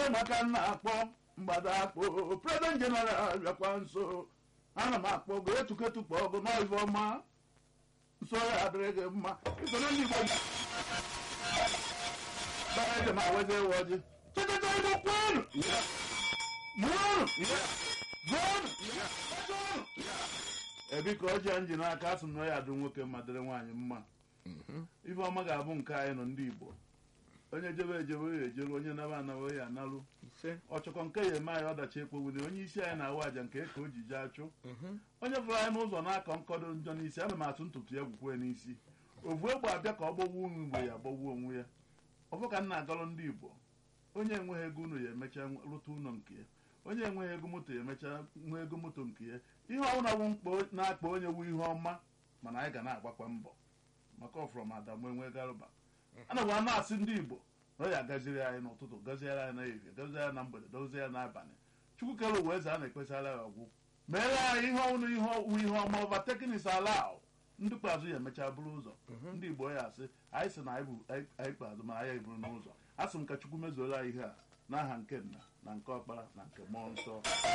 eze maka nna akpọ mgbada akpọ president general bịakwa nso ana m akpọ go etuketupụ ọgụ n'ive ọma nso ya adịrị gị mma isoro ndị igbo bara eje ma weze ewe ọjị chịchịcha igbo kwuonu mụọnụ gụọnụ ọjọọnụ ebiko ọjị a nji n'aka asị m na ya adụ nwoke mma dịrị nwaanyị mma ife ọma ga-abụ nke anyị nọ ndị igbo onye jebe ejebe ya ejere onye naba anawe ya analụ ise ọchọkọ nke ya eme anyị ọdachi ekpowuli onye isi anyị na-awa aja nke ka o ji jee achụ onye fụrụ anyị n'ụzọ na-akọ nkọdo njọ n'isi ana m atụ ntutu ya gwukwe n'isi ovu egbe abịa ka ọ gbọgbuo onwe mgbe ya gbọgbuo onwe ya ọfụ ka m na-agọrọ ndị igbo onye enweghị ego unu ya emecha rụta ụlọ nke ya onye enweghị ego moto ya emecha nwee ego moto nke ya ihe ọbụla bụ mkpa na-akpa onye wu ihe ọma mana anyị ga na-agbakwa mbọ maka ọfụrọm adamu enwe garụba ana m na-asị ndị igbo na ọ ya agaziri anyị n'ụtụtụ gaziere anyị n'ehihie gaziere anyị na mgbede dozie ya n'abalị chukwu kere ụwa eze a na-ekpesara ya ọgwụ meere anyị ihe ọnwụ ihe ọwụ ihe ọma overtaking ala ndị kpeazụ ya emechaa bụrụ ụzọ ndị igbo ya asị anyị sị na anyị bụ anyị kpeazụ ma anyị eburu n'ụzọ a sị m ka chukwu mezuola anyị ihe a n'aha nke nna na nke ọkpara na nke mmụọ nsọ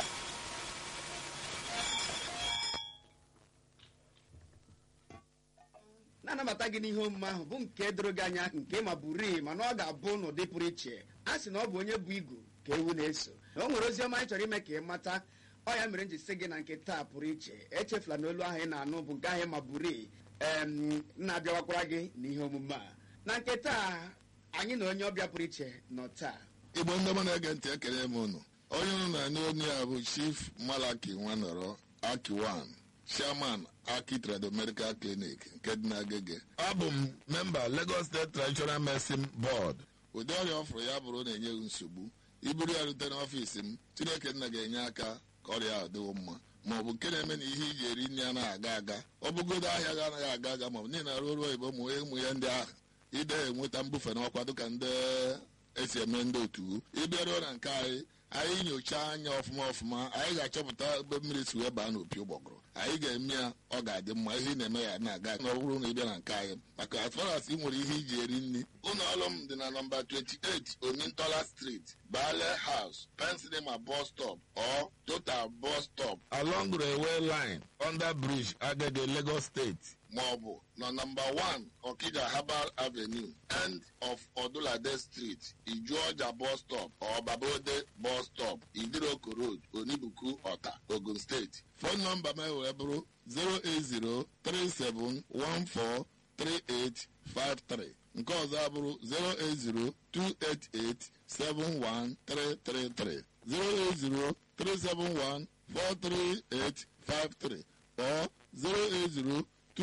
na-anabata gị n'ihe omume ahụ bụ nke doro gị anya nke ma bụrii mana ọ ga-abụ n'ụdị pụrụ iche a sị na ọ bụ onye bụ igu ka ewu na-eso na o nwere ozi ọma anyị chọrọ ime ka ị mata ọ ya mere m ji sị gị na nke taa pụrụ iche echefula na olu ahụ ị na-anụ bụ nke ahụ ma bụrii em na-abịawakwara gị n'ihe omume a na nke taa anyị na onye ọbịa pụrụ iche nọ taa igbo ndị ọma na-ege ntị ekele m unu onye unu na-anụ onye a bụ chief malaki nwanọrọ akiwan chairman aki trado medical clinic nke dị n'agege abụ m memba lagos state traditional medicine board ụdị ọrịa ọfụrụ ya bụrụ na-enye gị nsogbu iburu ya rute n'ọfiisi m chineke nna ga-enye aka ka ọrịa ahụ dịwo mma ma ọ bụ nke na-eme na ihe iji eri nri anaghị aga aga ọ bụgodo ahịa gị anaghị aga aga ma ọ bụ niile arụ ọrụ oyibo ụmụ ụmụ ya ndị ahụ ide enweta mbufe n'ọkwa dịka ndị esi eme ndị otu ịbịaruo na nke anyị anyị nyochaa anya ọfụma ọfụma anyị ga-achọpụta ebe mmiri si wee baa n'opi ụgbọgụrụ anyị ga-eme ya ọ ga-adị mma ihe ị na-eme ya na-aga na ọ bụrụ na ị bịa na nke anyị maka as far as ị nwere ihe iji eri nri ụlọ ọrụ m dị na nọmba 28 omintola street bale house pensinema bus stop or total bus stop along railway line under bridge agege lagos state maọbụ na nọmba 1 okija herbal avenue end of odulade street ijuọja bus stop or babode bus stop idiroko road onibuku ọta ogun steeti fon nọmba m wee bụrụ 08037143853 nke ọzọ abụrụ 08028871333 08037143853 or 080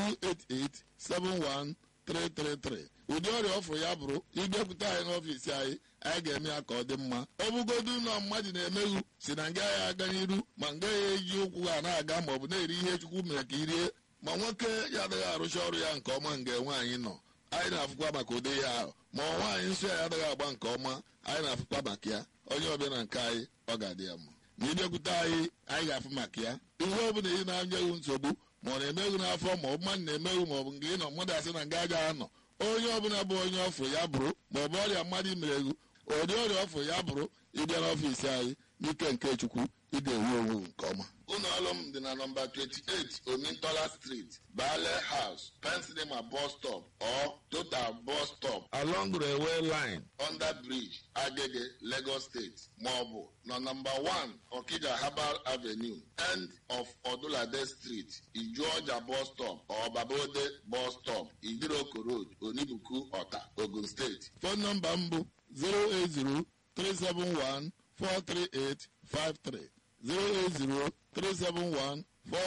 288-71333 ụdị ọrịa ọfụrụ ya bụrụ ịbịakwute anyị n'ọfiisi anyị anyị ga-eme ya ka ọ dị mma ọ bụgodu ụlọ mmadụ na-emeghu si na nga ya aga n'iru ma nga ya eji ụkwụ ha na-aga ma ọ bụ na-eri ihe chukwu mere ka irie ma nwoke ya adịghị arụcha ọrụ ya nke ọma nga nwaanyị nọ anyị na-afụkwa maka ụdị ya ahụ ma nwaanyị nsọ ya adịghị agba nke ọma anyị na-afụkwa maka ya onye ọbịa na nke anyị ọ ga-adị ya mma ma ịbịakwute anyị anyị ga-afụ maka ya ihe ọ bụla ị na-anyeghị nsogbu ma ọ na-emeghu n'afọ ma ọ bụ mmadụ na-emeghu ma ọ bụ nke ị nọ mmadụ asị na nga agaghị anọ onye ọbụla bụ onye ọfụ ya bụrụ ma ọ bụ ọrịa mmadụ imereghu ụdị ọrịa ọfụ ya bụrụ ịbịa n'ọfiisi anyị n'ike nke chukwu ị ga-enwe onwe gị nke ọma ụlọ ọrụ m dị na nọmba 28 omintola street bale house pensinema bus stop or total bus stop along railway line under bridge agege lagos state maọbụ na nọmba 1 okija herbal avenue end of odulade street ijuọja bus stop or babode bus stop idiroko road onibuku ọta ogun steeti fon nọmba m bụ 080 371 43853 08037143853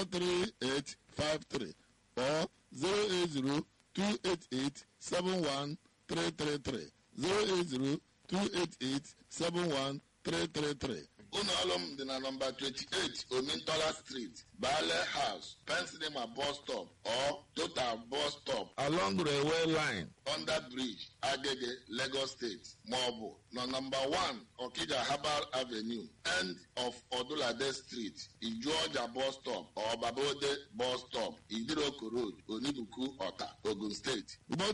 or 08028871333 08028871333 ụlọ ọrụ m dị na nọmba 28 omintola street bale house pensinema bus stop or total bus stop along railway line under bridge agege lagos state maọbụ na nọmba 1 okija herbal avenue end of odulade street ijuọja bus stop or babode bus stop idiroko road onibuku ọta ogun steeti